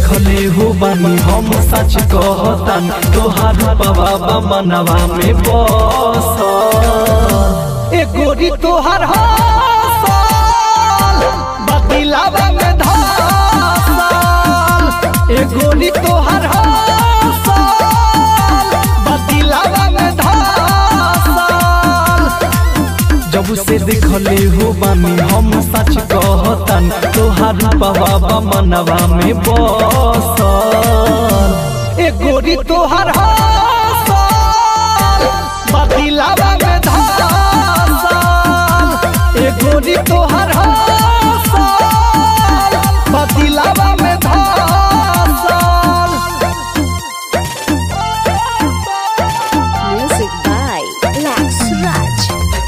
देखले हो बानी हम सच कहतान तोहार बाबा मनवा में बस ए गोरी तोहर हसल बतिलावा में धसल ए गोरी तोहर हसल बतिलावा में धसल जब से देखले हो बानी हम सच कहतान तोहार बाबा मनवा में बस ए गोरी तोहर हसल बतिलावा में धसल ए गोरी तोहर हसल बतिलावा में धसल Music by Lax Raj.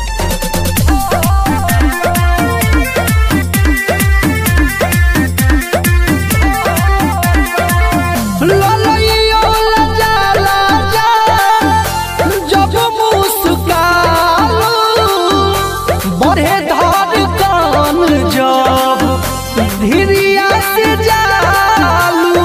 ललैयो लजा लजा जब मुस्कालो बढ़े धड़कन जब धीरिया से जालू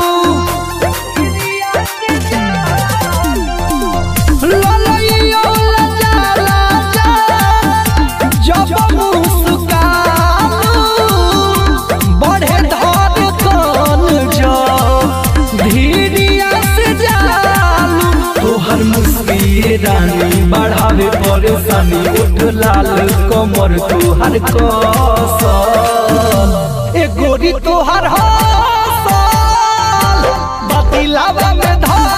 ललैयो लजा लजा जब मुस्कालो बढ़े धड़कन जब धीरिया से जालू तोहर मुस्किए रानी बढ़ावे परेशानी उठ लाल कमर तोहर कसल ए गोरी तोहर हसल बतिलावा में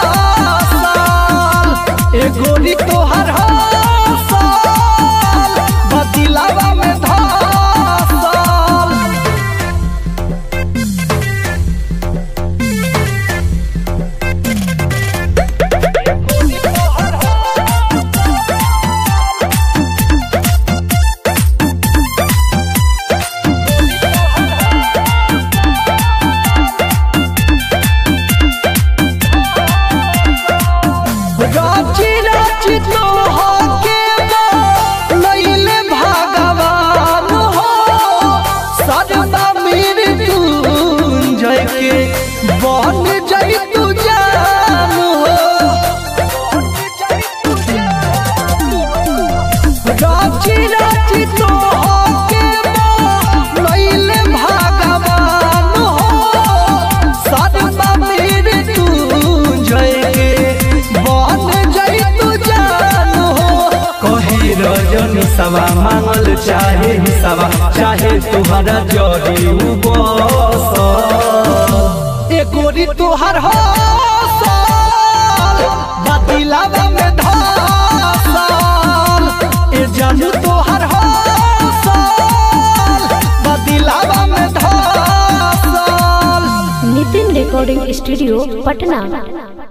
धसल ए गोरी तोहर हसल बतिलावा में धसल राची राची तो होके लैले भगवान हो सदा मेरे तू जय के बन जय तू जान हो राची राची तो होके लैले भगवान हो सदा मेरे तू जय के बन जय तू जान हो कहे रजनी सवा मांगल चाहे सवा चाहे तुहरा जड़ी बसल ए गोरी तोहर हसल बतिलावा में धसल ए जानू तोहर हसल बतिलावा में धसल Nitin Recording Studio, Patna.